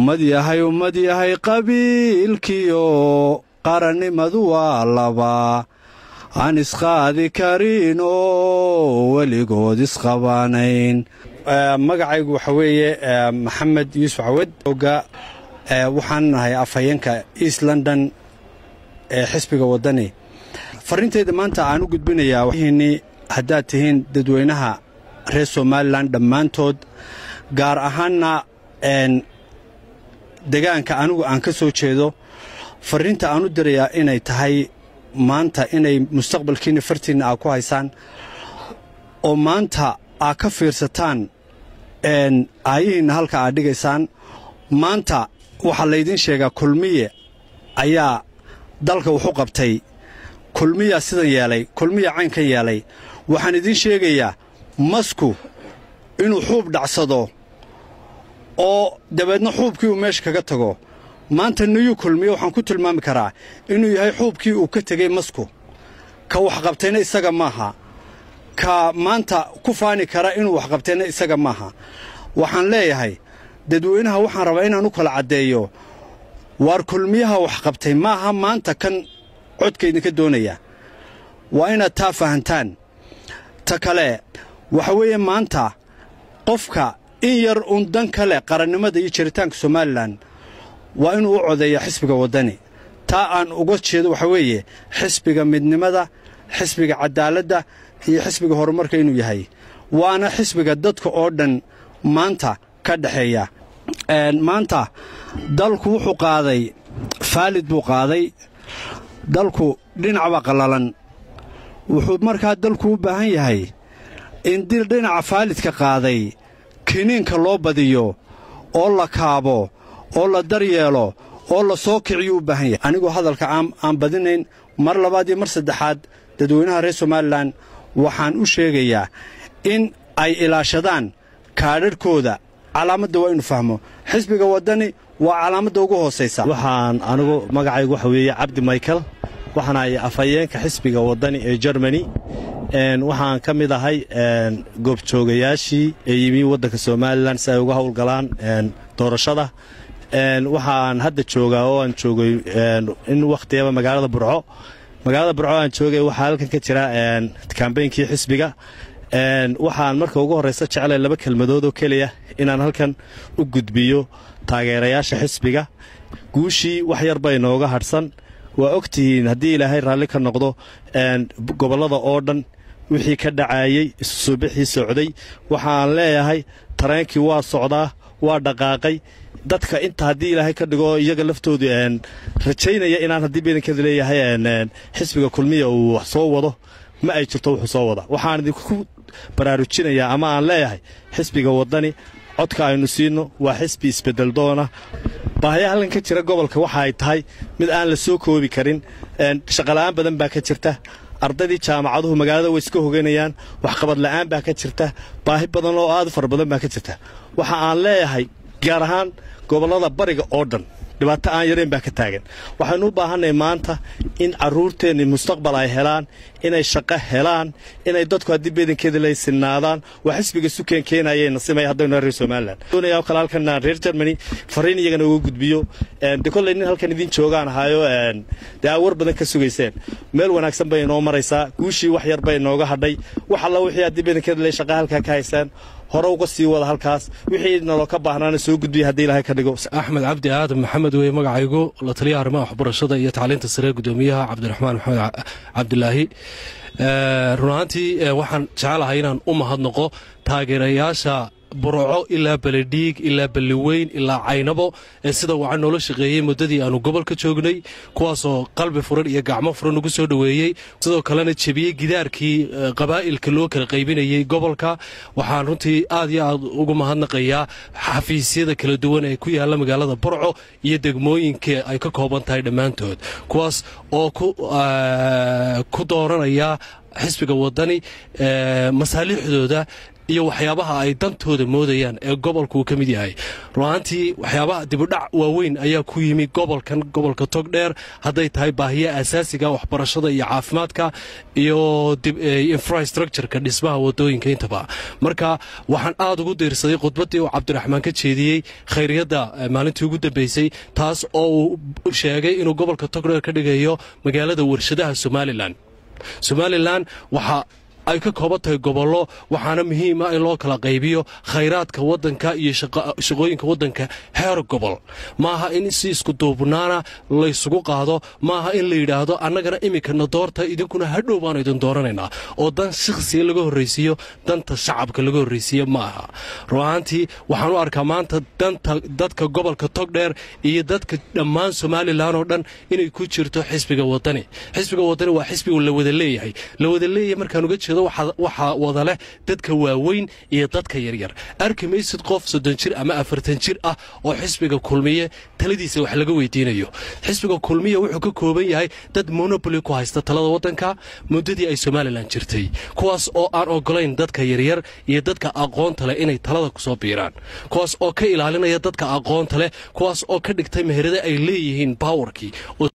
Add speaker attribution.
Speaker 1: ummad yahay ummad yahay qabiilkiyo qarannimadu waa laba aan isqaadi karin oo weligood isqabaanayn magacaygu waxa weeye maxamed yuusuf cawad oga waxaan nahay afhayeenka east london ee xisbiga waddani farriintayda maanta aan u gudbinayaa wni haddaad tihiin dadweynaha reer somalilan dhammaantood gaar ahaanna degaanka anigu aan ka soo jeedo farriinta aan u dirayaa inay tahay maanta inay mustaqbalkiinna fartiinna aa ku haysaan oo maanta aa ka fiirsataan aayihiinna halka aad dhigaysaan maanta waxaa laydiin sheegaa kulmiye ayaa dalka wuxu qabtay kulmiyaa sidan yeelay kulmiya caynkan yeelay waxaan idiin sheegayaa masku inuu xuub dhacsado oo dabeedna xuubkii uu meesha kaga tago maanta niyuu kulmiye waxaan ku tilmaami karaa inuu yahay xuubkii uu ka tegey masku ka waxqabtayna isaga maaha ka maanta ku faani kara inuu waxqabtayna isaga maaha waxaan leeyahay dadweynaha waxaan rabaa inaan u kala caddeeyo waar kulmiyaha waxqabtay maaha maanta kan codkaydinka doonaya waa inaad taa fahantaan ta kale waxa weeye maanta qofka in yar uun dan kale qarannimada iyo jiritaanka somalilan waa inuu u codeeya xisbiga waddani taa aan uga jeedo waxa weeye xisbiga midnimada xisbiga caddaaladda iyo xisbiga horumarka inuu yahay waana xisbiga dadka oo dhan maanta ka dhexeeya maanta dalku wuxuu qaaday faalid buu qaaday dalku dhinacbaa qallalan wuxuu markaa dalku u baahan yahay in dil dhinaca faalidka qaaday kiniinka loo badiyo oo la kaabo oo la daryeelo oo la soo kiciyuu u baahan yahay anigoo hadalka aan badinayn mar labaad iyo mar saddexaad dadweynaha reer somalilan waxaan u sheegayaa in ay ilaashadaan kaadharhkooda calaamadda waa inu fahmo xisbiga waddani waa calaamadda ugu hoosaysa
Speaker 2: waxaan anigu magacaygu waxa weeye cabdi michael waxaan ahay afhayeenka xisbiga waddani ee jermani waxaan ka mid ahay goobjoogayaashii ee yimi waddanka somalilan si ay uga howlgalaan doorashada waxaan hadda joogaa oo aan joogay in wakhtiyaba magaalada burco magaalada burco aan joogay waxaa halkan ka jira kambeynkii xisbiga waxaan marka ugu horraysa jeclay laba kelmadood oo keliya inaan halkan u gudbiyo taageerayaasha xisbiga guushii wax yar bay nooga hadhsan waa og tihiin haddii ilaahay raalli ka noqdo gobollada oo dhan wixii ka dhacaayey isusuubixii socday waxaan leeyahay tareenkii waa socdaa waa dhaqaaqay dadka inta haddii ilaahay ka dhigo iyaga laftoodu rajaynaya inaan haddii badankeeda leeyahay xisbiga kulmiya uu wax soo wado ma ay jirto wuxuu soo wada waxaan idinku baraarujinayaa ama aan leeyahay xisbiga waddani codka aynu siinno waa xisbi isbeddel doona baahayaa halkan ka jira gobolka waxa ay tahay mid aan la soo koobi karin shaqola'aan badan baa ka jirta ardaydii jaamacaduhu magaalada way iska hoganayaan waxqabad la'aan baa ka jirta baahi badan oo aad u fara badan baa ka jirta waxa aan leeyahay gaar ahaan gobollada bariga oo dhan dhibaato aan yarayn baa ka taagan waxaynu u baahannahay maanta in carruurteenni mustaqbal ay helaan inay shaqo helaan inay dadku haddii beedankeeda lay sinnaadaan waa xisbiga sukeen keenayay nasimaya haddaynu reer somalilan doonaya oo kale halkan reer germany fariin iyagana uga gudbiyo de kolley nin halkan idin joogaan ahaayo dee aa war badan ka sugayseen meel wanaagsan bay inoo maraysaa guushii wax yar bay inooga hadhay wax alla wixii haddii beedankeeda lay shaqa halkaa ka haysaan hore uga sii wada halkaas wixii naloo ka baahnaana soo gudbiya haddii ilaahay ka dhigo
Speaker 3: axmed cabdi aadan maxamed weye magacaygu la taliyaha arrimaha waxbarashada iyo tacliinta sare gudoomiyaha cabdiraxmaan maxamed cabdilaahi run ahaantii waxaan jecelahay inaan u mahadnaqo taageerayaasha burco ilaa beledhiig ilaa balliweyn ilaa caynabo ee sida wacan noola shaqeeyey muddadii aanu gobolka joognay kuwaasoo qalbi furan iyo gacmo furan ugu soo dhoweeyey sidoo kalena jebiyey gidaarkii qabaa'ilka loo kala qaybinayey gobolka waxaan runtii aad iyo aad ugu mahadnaqayaa xafiisyada kala duwan ee ku yaalla magaalada burco iyo degmooyinka ay ka kooban tahay dhammaantood kuwaas oo ku dooranaya xisbiga waddani masaaliixdooda iyo waxyaabaha ay dantooda moodayaan ee gobolku uu ka mid yahay runaantii waxyaabaha dibudhac waaweyn ayaa ku yimi gobolkan gobolka togdheer hadday tahay baahiya asaasiga waxbarashada iyo caafimaadka iyo infrastructureka dhismaha wadooyinka intaba marka waxaan aad ugu diirsaday khudbaddii uu cabdiraxmaan ka jeediyey khayriyadda maalintii ugu dambeysay taas oo uu sheegay inuu gobolka togdheer ka dhigayo magaalada warshadaha somalilan somalilan waxaa ay ka kooban tahay gobollo waxaana muhiim ah in loo kala qaybiyo khayraadka waddanka iyo shaqooyinka waddanka heer gobol maaha in si isku duubnaana laysugu qaado maaha in la yidhaahdo annagana iminkana doorta idinkuna hadhow baanu idin dooranaynaa oo dan shakhsiga laga horraysiiyo danta shacabka laga horraysiiyo ma aha ru'aantii waxaan u arkaa maanta danta dadka gobolka togdheer iyo dadka dhammaan somalilan oo dhan inay ku jirto xisbiga wadani xisbiga wadani waa xisbiga la wada leeyahay la wada leeyahay markaan uga jeedo waxaa wada leh dadka waaweyn iyo dadka yaryar arki maysid qof soddon jir ama afartan jir ah oo xisbiga kulmiye taladiisa wax laga weydiinayo xisbiga kulmiye wuxuu ka kooban yahay dad monoboli ku haysta talada waddanka muddadii ay somalilan jirtay kuwaas oo aan ogolayn dadka yaryar iyo dadka aqoonta leh inay talada kusoo biiraan kuwaas oo ka ilaalinaya dadka aqoonta leh kuwaas oo ka dhigtay meherada ay leeyihiin baawarkii